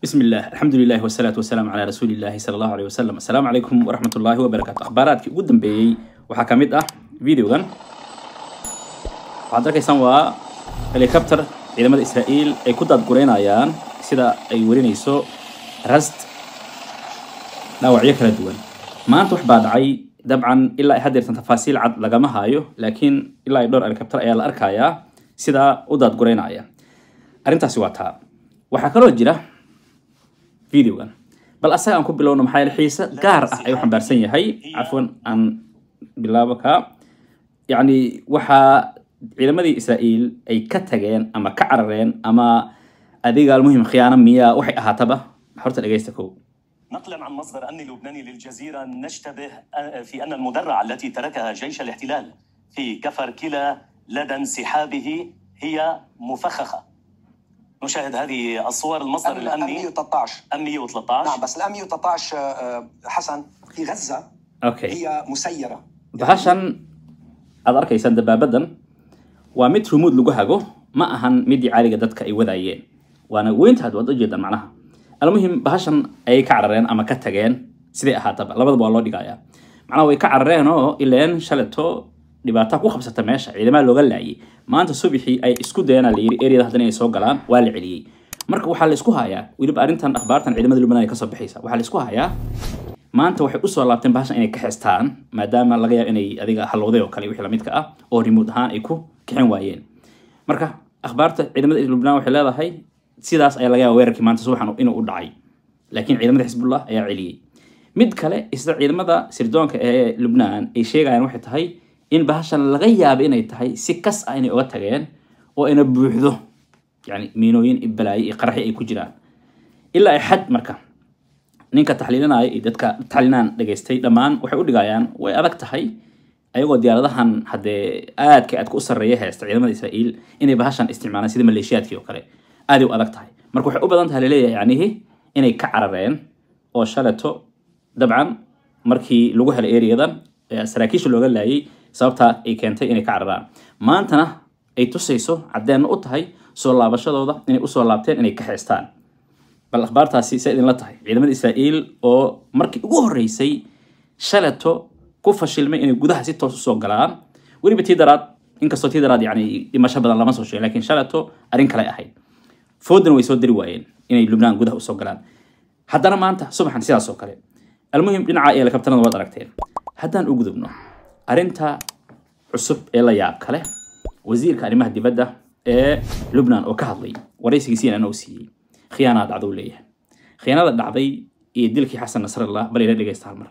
بسم الله الحمد لله والصلاة والسلام على رسول الله صلى الله عليه وسلم السلام عليكم ورحمة الله وبركاته أخباراتك ugu dambeeyey waxaa ka mid ah videogan waxaad arkaysaan waa helicopter ciidamada Israa'iil ay ku daadgureynayaan sida ay warinayso rast dhaawacyo kala duwan maanta wax baa dhacay dabcan ilaa ay haddeertan tafaasiil cad lagama hayo laakiin ilaa ay dhowr helicopter ayaa la arkayaa sidaa u daadgureynaya arrintaasi waa taa waxaa kaloo jira videogan bal asaga aan ku bilowno maxaa yeele xiise gaar ah ayuu xambaarsan yahay cafwan aan bilaabo ka yacni waxaa ciidamadii israa'iil ay ka tageen ama ka carareen ama adiga almuhim khiyaano miyaa waxay ahaataba horta dhegaysta kow نقلا عن مصدر امني لبناني للجزيره نشتبه في ان المدرعه التي تركها جيش الاحتلال في كفر كلا لدى انسحابه هي مفخخه. نشاهد هذه الصور المصدر ام الامني 113 ام 113 نعم بس الام 113 آه، حسن في غزه okay هي مسيره bahashan aad arkaysaan dabaabadan waa mid rumuud lagu hago ma ahan midii caaliga dadka ay wadaayeen waana weyntaad waad ujeedaan macnaha almuhim bahashan ayay ka carareen ama ka tageen siday ahaataba labadaba waa loo dhigayaa macnaha way ka carareen oo ileen shaleto dhibaataa ku qabsata meesha ciidamada looga laayay maanta subixii ay isku dayana la yiri eriyada haddana inay soo galaan waa la celiyey marka waxaa la isku hayaa weliba arrintan akhbaartan ciidamada lubnaan ay kasoo baxaysa waxaa la isku hayaa maanta waxay usoo laabteen bahashan inay ka xestaan maadaama laga yaabo inay adiga halowday oo kale wixii lamidka ah oo remote ahaan ay ku kicin waayeen marka akhbaarta ciidamada lubnaan waxay leedahay sidaas ayaa laga yaaba weerarkii maanta subaxan inuu u dhacay laakiin ciidamada xisbullah ayaa celiyey mid kale isla ciidamada sirdoonka ee lubnaan ay sheegayaan waxay tahay in bahashan laga yaabo inay tahay si kas ah inay uga tageen oo ayna buuxdo yani miinooyin iyo balaayo iyo qaraxi ay ku jiraan ilaa ay xad marka ninka taxliilinaya iyo dadka taxliinaan dhageystay dhammaan waxay u dhigayaan way adag tahay ayagoo diyaaradahan haddee aadka aadka u sarreeya heesta ciidamada israa'iil inay bahashan isticmaalaan sida maleeshiyaadkii oo kale aaday u adag tahay marka waxay u badan tahay laleeyahay yacnihi inay ka carareen oo shaleto dabcan markii lagu helay eriyadan ee saraakiisha looga laayay sababtaa ay keentay inay ka cararaan maantana ay tusayso caddeenna u tahay soo laabashadooda inay usoo laabteen inay ka xeestaan bal akhbaartaasi se idinla tahay ciidamada israa'iil oo markii ugu horreysay shaleto ku fashilmay inay gudaha si toos usoo galaan weliba tii daraad inkastoo tii daraad yani dhimasho badan lama soo sheegin laakiin shaleto arrin kale ahayd foodana way soo diri waayeen inay lubnaan gudaha usoo galaan haddana maanta subaxan sidaas oo kale almuhim dhinaca ee lakabtanada waad aragteen haddaan u gudubno arrinta cusub ee la yaab kale wasiirka arrimaha dibadda ee lubnaan oo ka hadlay waraysigiisiina anoo siiyey khiyaanaa dhacdou leeyahay khiyaanada dhacday iyo dilkii xasan nasrallah bal ila dhegaysta hal mar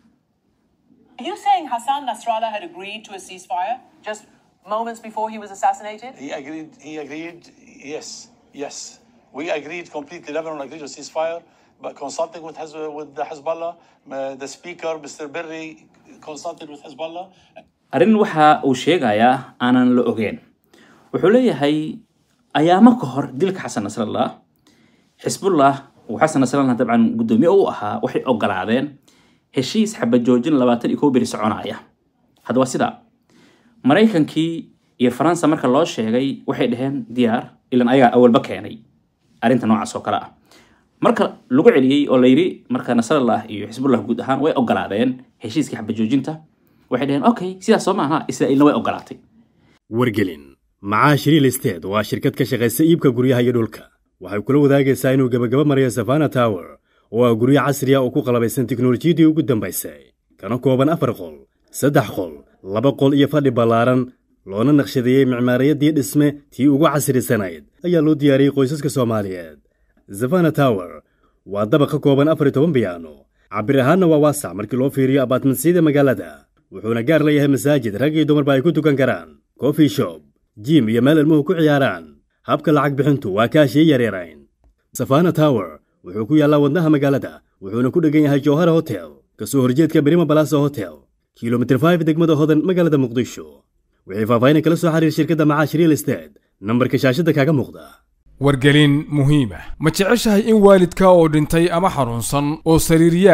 Are you saying Hassan Nasrallah had agreed to a ceasefire just moments before he was assassinated? He agreed. He agreed. Yes, yes. We agreed completely. Lebanon agreed to ceasefire, but consulting with Hezb- with the Hezbollah, uh, the speaker, Mr. Berry, consulted with Hezbollah. arrin waxa uu sheegayaa aanan la ogeyn wuxuu leeyahay ayaamo ka hor dilka xasan nasrallah xisbullah uu xasan nasrallah dabcan guddoomiye u ahaa waxay ogolaadeen heshiis xabajoojin labaatan iyo kow beri soconaya hadda waa sidaa maraykankii iyo faransa marka loo sheegay waxay dhaheen diyaar ilan ayagaa awalba keenay arrinta noocaas oo kale ah marka lagu celiyey oo la yidhi marka nasrallah iyo xisbullah guud ahaan way ogolaadeen heshiiskii xabajoojinta waxay dhaheen okay sidaas soo maaha israa'iilna way ogolaatay wargelin macaash real estate waa shirkad ka shaqaysa iibka guryaha iyo dhulka waxay kula wadaagaysaa inuu gebagabo marayo safana tower oo ah guryo casri ah oo ku qalabaysan tiknolojiyadii ugu dambaysay kana kooban afar qol saddex qol laba qol iyo fadhi ballaaran loona naqshadeeyey micmaariyadii dhisme tii ugu casrisanayd ayaa loo diyaariyey qoysaska soomaaliyeed safana tower waa dabaq ka kooban afar iyo toban biyaano cabir ahaanna waa waasac markii loo fiiriyo abaatmansiyada magaalada wuxuuna gaar leeyahay masaajid rag iyo dumarba ay ku tukan karaan coffee shop jim iyo meel ilmuhu ku ciyaaraan habka lacag bixintu waa kaashiyo yaryarayn safana tower wuxuu ku yaallaa wadnaha magaalada wuxuuna ku dhegan yahay jowhara hotel kasoo horjeedka berima balasa hotel kilomitir 5 degmada hodan magaalada muqdisho wixii faahfaahin kala soo xiriir shirkadda macaash real estate nambarka shaashadda kaaga muuqda wargelin muhiima ma jeceshahay in waalidka oo dhintay ama xanuunsan oo sariiryaal ah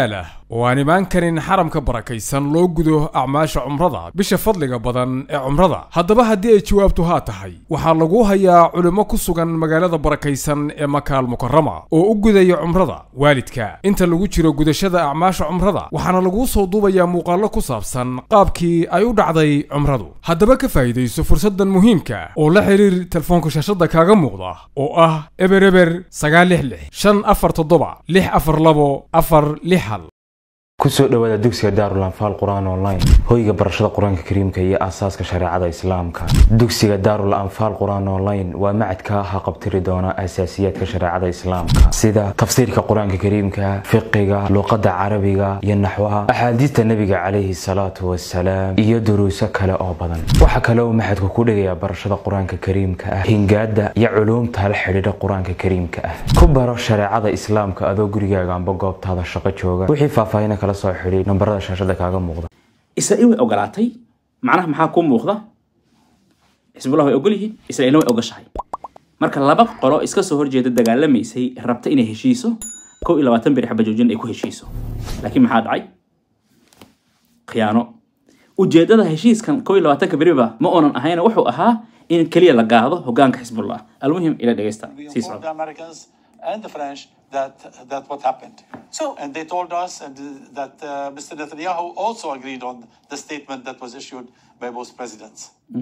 oo aan imaan karin xaramka barakaysan loo gudo acmaasha cumrada bisha fadliga badan ee cumrada haddaba haddii ay jawaabtu haa tahay waxaa lagu hayaa culimo ku sugan magaalada barakaysan ee makaal mukarama oo u gudaya cumrada waalidka inta lagu jiro gudashada acmaasha cumrada waxaana laguu soo duubayaa muuqaallo ku saabsan qaabkii ay u dhacday cumradu haddaba ka faa'iidayso fursaddan muhiimka oo la xiriir telefoonka shaashadda kaaga muuqda oo ah eber eber sagaal lix lix shan afar toddoba lix afar labo afar lix hal kusoo dhowaada dugsiga daarul anfaal qur-aan online hoyga barashada qur-aanka kariimka iyo aasaaska shareecada islaamka dugsiga daarul anfaal qur-aan online waa macadka haqabtiri doona asaasiyaadka shareecada islaamka sida tafsiirka qur-aanka kariimka fiqiga luqada carabiga iyo naxwaha axaadiista nebiga calayhi salaatu wasalaam iyo duruuso kale oo badan waxaa kale uu maxadku ku dhigayaa barashada qur-aanka kariimka ah hingaada iyo culuumta la xidhiidha qur-aanka kariimka ah ku baro shareecada islaamka adoo gurigaaga amba goobtaada shaqo jooga wixii faahfaahina kala soo xidhiid nambarada shaashada kaaga muuqda israa'iil way ogolaatay macnaha maxaa kuu muuqda xisbullah way ogol yihiin israa'iilna way ogashahay marka laba qolo iska soo horjeeda dagaalamaysay rabta inay heshiiso kow iyo labaatan beri xaba joojin ay ku heshiiso laakiin maxaa dhacay khiyaano ujeedada heshiiskan kow iyo labaatanka beriba ma oonan ahayna wuxuu ahaa in keliya la gaado hogaanka xisbullah almuhim ila dhegeysta We sii informed socda the Americans and the French that that what happened. So- and they told us and uh, that uh, Mr. Netanyahu also agreed on the statement that was issued by both presidents.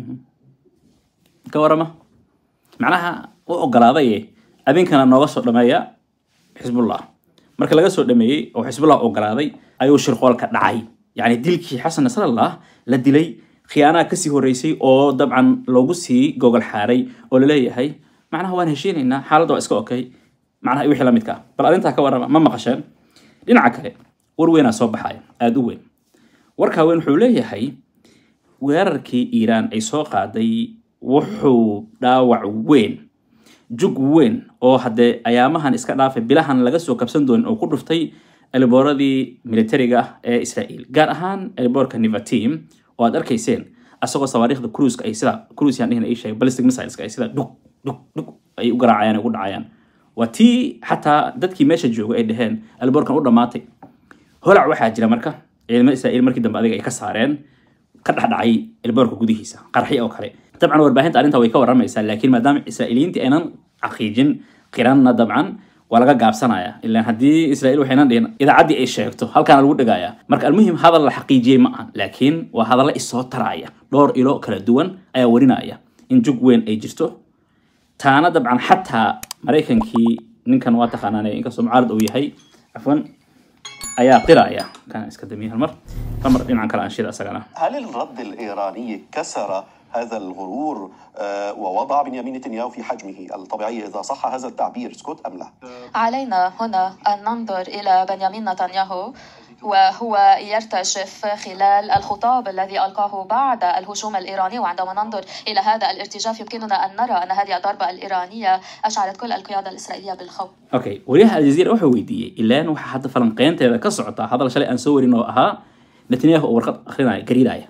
ka warama macnaha u ogolaadaye abinkana nooga soo dhameeya xisbullah marka laga soo dhameeyey oo xisbullah ogolaaday ayuu shirqoolka dhacay yacni dilkii xasan nasrallah la dilay khiyaanaha kasii horeysay oo dabcan loogu sii gogol xaaray oo laleeyahay macnaha waan heshiinaynaa xaaladda waa iska okay macnaha wixii la midka ah bal arrintaa ka warama ma maqasheen dhinaca kale war weynaa soo baxaya aada u weyn warkaa weyn wuxuu leeyahay weerarkii iiraan ay soo qaaday wuxuu dhaawac weyn jug weyn oo haddee ayaamahan iska dhaafay bilahan laga soo kabsan doonin oo ku dhuftay elibooradii militariga ah ee israa'iil gaar ahaan eliboorka nivatim oo aad arkayseen asagoo sawaariikhda cruiska ay sida cruise yaan dhihna ii sheegay ballistic missileska ay sida dhug dhug dhug ay u garaacayaan ay ugu dhacayaan waa tii xataa dadkii meesha jooga ay dhaheen eliboorkan u dhammaatay holac waxaa jira marka ciidamada israa'iil markii dambe adiga ay ka saareen ka dhexdhacay elboorka gudihiisa qarxi oo kale dabcan warbaahinta arrinta way ka waramaysaa laakiin maadaama israa'iiliyiintii aynan xaqiijin qiranna dabcan waa laga gaabsanaya ilaan haddii israa'iil waxaynan dhihin idaacaddii ay sheegto halkaana lagu dhigaya marka almuhim hadal la xaqiijiyey ma aha laakiin waa hadalla isoo taraya dhowr ilo kala duwan ayaa warinaya in jug weyn ay jirto taana dabcan xataa maraykankii ninkan waa taqaanaan inkastoo mucaarad uu yahay cafwan ayaa qiraya kan iska damiye hal mar hal mar dhinacan kale aan shida asagana هل الرد الإيراني كسر هذا الغرور آه، ووضع بنيامين نتنياهو في حجمه الطبيعي إذا صح هذا التعبير اسكت أم لا؟ علينا هنا أن ننظر إلى بنيامين نتنياهو وهو يرتجف خلال الخطاب الذي ألقاه بعد الهجوم الإيراني وعندما ننظر إلى هذا الارتجاف يمكننا أن نرى أن هذه الضربة الإيرانية أشعرت كل القيادة الإسرائيلية بالخوف okay wariyaha aljazeera wuxuu weydiiyey ilaan waxaa hadda falanqeynteeda ka socota hadal shalay aan soo warin oo ahaa netanyahu oo warqad akrinaya gariiraya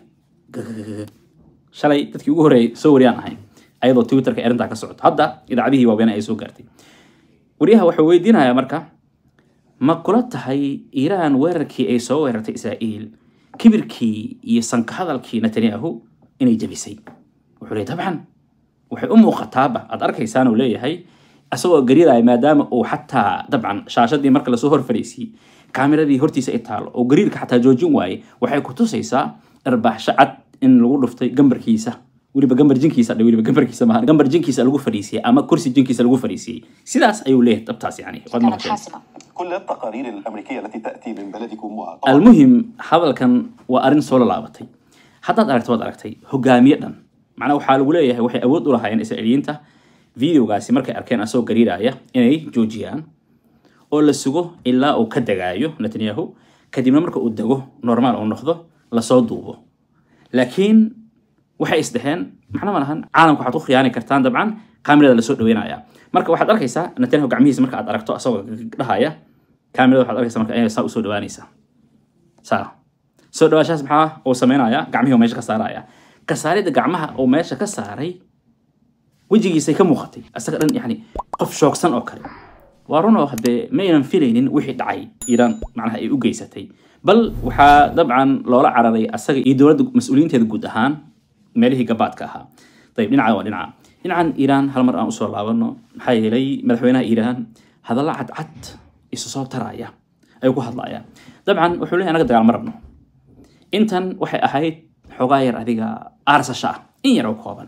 shalay dadkii ugu horreeyay soo wariyaan ahayn ayadoo twitterka arrintaa ka socoto hadda idaacadihii waaweyn ay soo gaartay wariyaha wuxuu weydiinayaa marka ma kula tahay iiraan weerarkii ay soo weerartay israa'iil kibirkii iyo sanka hadalkii netanyahu inay jebisay wuxuu leeyay dabcan waxay u muuqataaba aad arkaysaan uu leeyahay asagoo gariiraya maadaama uu xataa dabcan shaashadii marka lasoo hor fadhiisiyey kaamiradii hortiisa ay taalo oo gariirka xataa joojin waaye waxay ku tusaysaa dharbaaxsho cad in lagu dhuftay gambarkiisa weliba gambar jinkiisa dhe weliba gambarkiisa maaha gambar jinkiisa lagu fadhiisiyey ama kursi jinkiisa lagu fadhiisiyey sidaas ayuu leeyahay dabtaas yani waad كانت maqasheen حاسمة كل التقارير الأمريكية التي تأتي من بلدكم وطبعا almuhim hadalkan waa arrin soo laalaabatay haddaad aragto waad aragtay hogaamiye dhan macnaa waxaa lagu leeyahay waxay awood u lahaayeen israa'iiliyiinta videogaasi markay arkeen asagoo gariiraya inay joojiyaan oo la sugo ilaa uu ka degaayo netanyahu kadibna marka uu dego normaal uu noqdo lasoo duubo laakiin waxay isdheheen macna ma lahan caalamka waxaad ku khiyaani kartaan dabcan kaamirada lasoo dhaweynaya marka waxaad arkaysaa netanyahu gacmihiisa marka aad aragto asagoo dhahaya kaamirada waxaad arkaysaa marka inay saa usoo dhawaanaysaa saa soo dhawaashaas maxaa uu sameynaya gacmihii uu meesha ka saaraya ka saaridda gacmaha uu meesha ka saaray wejigiisay ka muuqatay asaga dhan yani qof shoogsan oo kale waa run oo haddee maynan filaynin wixii dhacay iiraan macnaha ay u geysatay bal waxaa dabcan loola cararay asaga iyo dowladda mas-uuliyiinteeda guud ahaan meelihii gabaadka ahaa ayib dhinaca waa dhinaca dhinacan iiraan hal mar aan usoo laabano maxaa yeelay madaxweynaha iiraan hadalla cadcad isu soo taraya ayuu ku hadlaya dabcan wuxuu leeyahay anaga dagaal ma rabno intan waxay ahayd xoogaa yar adiga aarsasho ah in yar oo kooban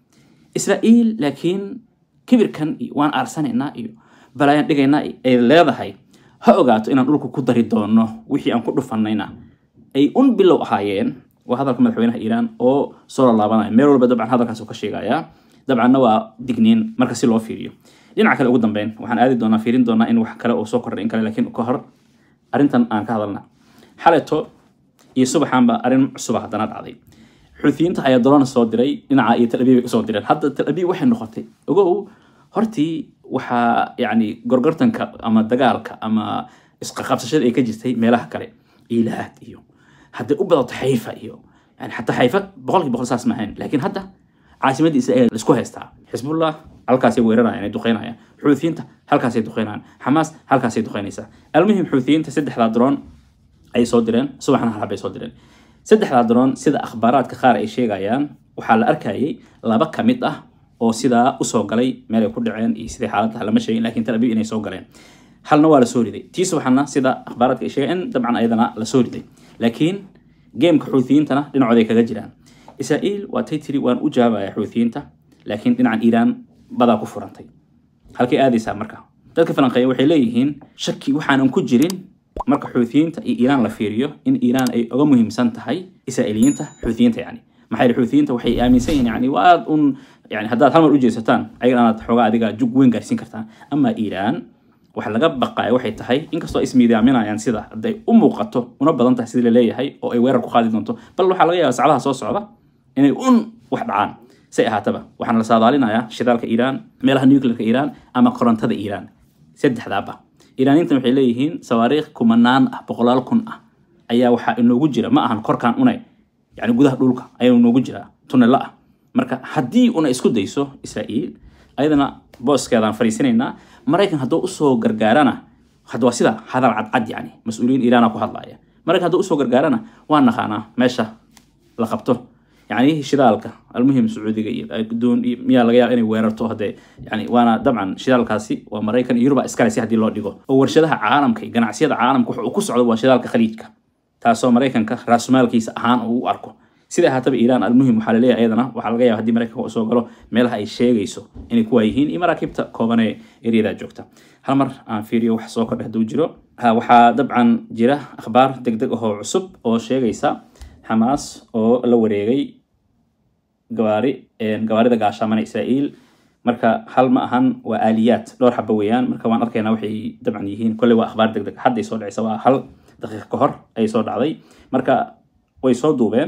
israa'iil laakiin kibirkan iyo waan aarsanaynaa iyo balayaan dhigaynaa ay leedahay ha ogaato inaan dhulka ku dari doono wixii aan ku dhufanayna ay un bilow ahaayeen waa hadalka madaxweynaha iiraan oo soo lalaabanayo meel walba dabcan hadalkaas ka sheegaya dabcanna waa digniin marka si loo fiiriyo dhinaca kale ugu dambeyn waxaan aadi doonaa fiirin doonaa in wax kale oo soo kordhay in kale laakiin ka hor arrintan aan ka hadalna xaleto iyo subaxaanba arrin cusuba haddana dhacday xuutiyiinta ayaa dolona soo diray dhinaca iyo talabiib ay usoo direen hadda talabiib waxay noqotay ogow hortii waxaa yacni gorgortanka ama dagaalka ama isqaqabsashada ay ka jirtay meelaha kale ilaad iyo hadday u badato xayfa iyo yani xataa xayfa boqolkii boqol saas maahayn laakiin hadda caasimadda israel laisku haystaa xisbullah halkaasay weerarayaan ay duqeynayaan xuutiyiinta halkaasay duqeynayaan xamaas halkaasay duqeynaysaa almuhim xuutiyiinta saddexdaa droon ay soo direen subaxna hal habay soo direen saddexdaa droon sida akhbaaraadka qaar ay sheegayaan waxaa la arkayay laba ka mid ah oo sidaa usoo galay meel ay ku dhaceen iyo sidai xaaladda lama sheegin laakiin tel abiib inay soo galeen halna waa lasoo riday tii subaxna sida akhbaaraadka ay sheegeen in dabcan ayadana lasoo riday laakiin geemka xuutiyiintana dhinacooday kaga jiraan israa'iil waa tay tiri waan u jawaabaya xuutiyiinta laakiin dhinacan iiraan badaa ku furantay halkay aadaysaa marka dadka falanqeeya waxay leeyihiin shaki waxaanan ku jirin marka xuutiyiinta iyo iiraan la fiiriyo in iiraan ay uga muhiimsan tahay israa'iiliyiinta xuutiyiinta yani maxaa yeele xuutiyiinta waxay aaminsan yihiin yani waad un yani haddaad hal mar u jeesataan ayagana aad xoogaa adiga jug weyn gaarsiin kartaan ama iiraan waxa laga baqaya waxay tahay inkastoo ay ismiidaaminayaan sida hadday u muuqato una badan tahay sidii laleeyahay oo ay weerar ku qaadi doonto bal waxaa laga yaabaa sacdaha soo socda inay un wax dhacaan say ahaataba waxaana la saadaalinayaa shidaalka iiraan meelaha nuclearka iiraan ama korontada iiraan saddexdaaba iiraaniintan waxay leeyihiin sawaariikh kumanaan ah boqolaal kun ah ayaa waxaa inoogu jira ma ahan korkaan une yani gudaha dhulka ayaa inoogu jira tunelo ah marka haddii una isku dayso israa'iil ayadana booskeedaan fariisinaynaa maraykan hadduu usoo gargaarana hadda waa sida hadal cadcad yani mas-uuliyiin iiraana ku hadlaya maraykan hadduu usoo gargaarana waa naqaanaa meesha la qabto يعني شدالك المهم سعودي دون ميا laga yaab inay weerarto hadee yani waana dabcan shidaalkaasi waa maraykan iyo yuruba iskale si haddii loo dhigo oo warshadaha caalamka iyo ganacsiyada caalamka wuxuu ku socdo waa shidaalka khaliijka taasoo maraykanka raasumaalkiisa ahaan uu u arko sida ahaataba iiraan almuhim waxaa laleeyahay ayadana waxaa laga yaaba haddii maraykanka uu soo galo meelaha ay sheegayso inay kuwaa yihiin iyo maraakiibta kooban ee eryadaa joogta hal mar aan fiiriyo wax soo kordha hadduu jiro waxaa dabcan jira akhbaar deg deg ahoo cusub oo sheegaysa xamaas oo la wareegay gawaari gawaarida gaashaamana israa'iil marka hal ma ahan waa aaliyaad dhowr xaba weeyaan marka waan arkaynaa waxay dabcan yihiin kolley waa akhbaar deg deg hadday soo dhacaysa waa hal daqiiq ka hor ayay soo dhacday marka way soo duubeen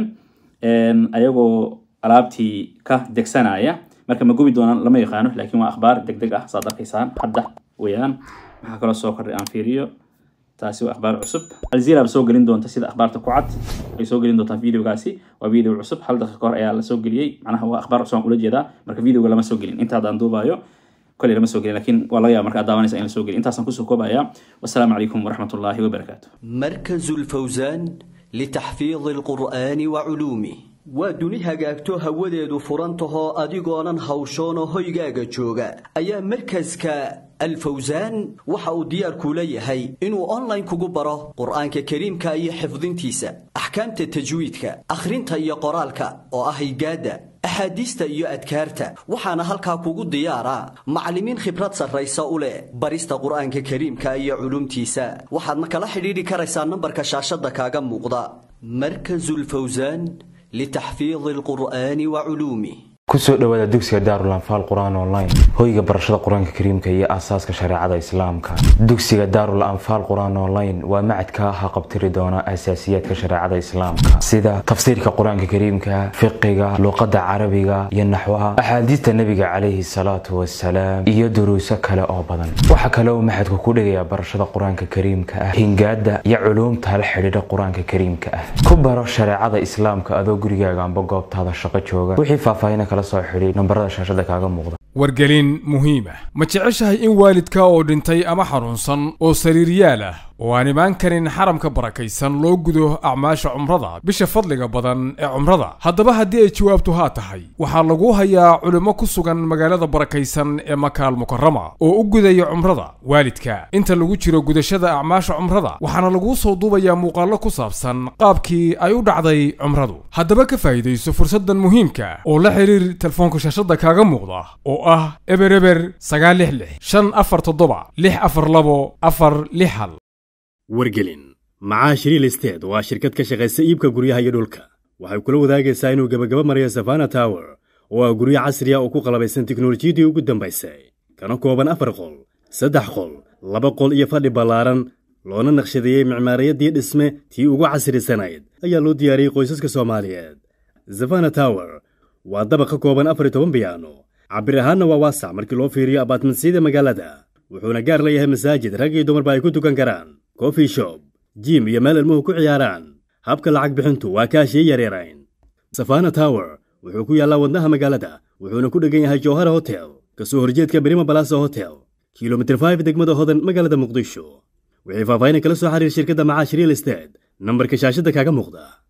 ayagoo alaabtii ka degsanaya marka ma gubi doonaan lama yaqaano laakiin waa akhbaar deg deg ah saad arkaysaan hadda weeyaan waxaa kaloo soo kordhay aan fiiriyo taasi waa akhbaar cusub alzira soo gelin doonta sida akhbaarta ku cad ay soo gelin doontaa videogaasi waa video cusub hal daqiiqa ka hor ayaa la soo geliyey macnaha waa akhbaar cusub aan ula jeedaa marka videoga lama soo gelin inta haddaan duubayo koley lama soo gelin laakiin waa laga yaaba marka aad daawanaysa in la soo gelin intaasaan kusoo koobaya wasalaamu calaykum waraxmat ullaahi wabarakaatu مركز الفوزان لتحفيظ القرآن وعلومه waa duni hagaagto hawadeedu furantahoo adigoonan hawshoonoo hoygaaga jooga ayaa markaska alfawsaan waxa uu diyaar kuula yahay inuu online kugu baro qur'aanka kariimka iyo xifdintiisa axkaamta tajwiidka akhrinta iyo qoraalka oo ah higaadda axaadiista iyo adkaarta waxaana halkaa kugu diyaara macallimiin khibrad sarraysa u leh barista qur'aanka kariimka iyo culumtiisa waxaadna kala xidhiidhi karaysaa nambarka shaashadda kaaga muuqda markasulfawsaan لتحفيظ القرآن وعلومه kusoo dhowaada dugsiga daarulanfaal qur-aan online hoyga barashada qur-aanka kariimka iyo aasaaska shareecada islaamka dugsiga daarul anfaal qur-aan online waa macadka haqabtiri doona asaasiyaadka shareecada islaamka sida tafsiirka qur-aanka kariimka fiqiga luqada carabiga iyo naxwaha axaadiista nebiga calayhi salaatu wasalaam iyo duruuso kale oo badan waxaa kale uu maxadku ku dhigayaa barashada qur-aanka kariimka ah hingaada iyo culuumta la xidhiidha qur-aanka kariimka ah ku baro shareecada islaamka adoo gurigaaga amba goobtaada shaqo jooga wixii faahfaahina kala soo xidhiid nambarada shaashada kaaga muuqda wargelin muhiima ma jeceshahay in waalidka oo dhintay ama xanuunsan oo sariiryaal ah oo aan imaan karin xaramka barakaysan loo gudo acmaasha cumrada bisha fadliga badan ee cumrada haddaba haddii ay jawaabtu haa tahay waxaa lagu hayaa culimmo ku sugan magaalada barakaysan ee makaal mukarama oo u gudaya cumrada waalidka inta lagu jiro gudashada acmaasha cumrada waxaana laguu soo duubayaa muuqaallo ku saabsan qaabkii ay u dhacday cumradu haddaba ka faa'iidayso fursaddan muhiimka oo la xiriir telefoonka shaashadda kaaga muuqda oo ah eber eber sagaal lix lix shan afar toddoba lix afar labo afar lix hal wargelin macaash real estate waa shirkad ka shaqaysa iibka guryaha iyo dhulka waxay kula wadaagaysaa inuu gebagaba marayo savana tower oo ah guryo casriya oo ku qalabaysan tiknolojiyadii ugu dambaysay kana kooban afar qol saddex qol laba qol iyo fadhi ballaaran loona naqshadeeyey micmaariyadii dhisme tii ugu casrisanayd ayaa loo diyaariyey qoysaska soomaaliyeed savana tower waa dabaq ka kooban afar iyo toban biyaano cabir ahaanna waa waasac markii loo fiiriyo abaatmansiyada magaalada wuxuuna gaar leeyahay masaajid rag iyo dumarba ay ku tukan karaan coffee shop jim iyo meel ilmuhu ku ciyaaraan habka lacag bixintu waa kaashii yaryarayn safana tower wuxuu ku yaallaa wadnaha magaalada wuxuuna ku dheggan yahay jowhara hotel ka soo horjeedka berima balasa hotel kilomitir 5 degmada hodan magaalada muqdisho wixii faahfaahin kala soo xiriir shirkadda macaash real estate nambarka shaashadda kaaga muuqda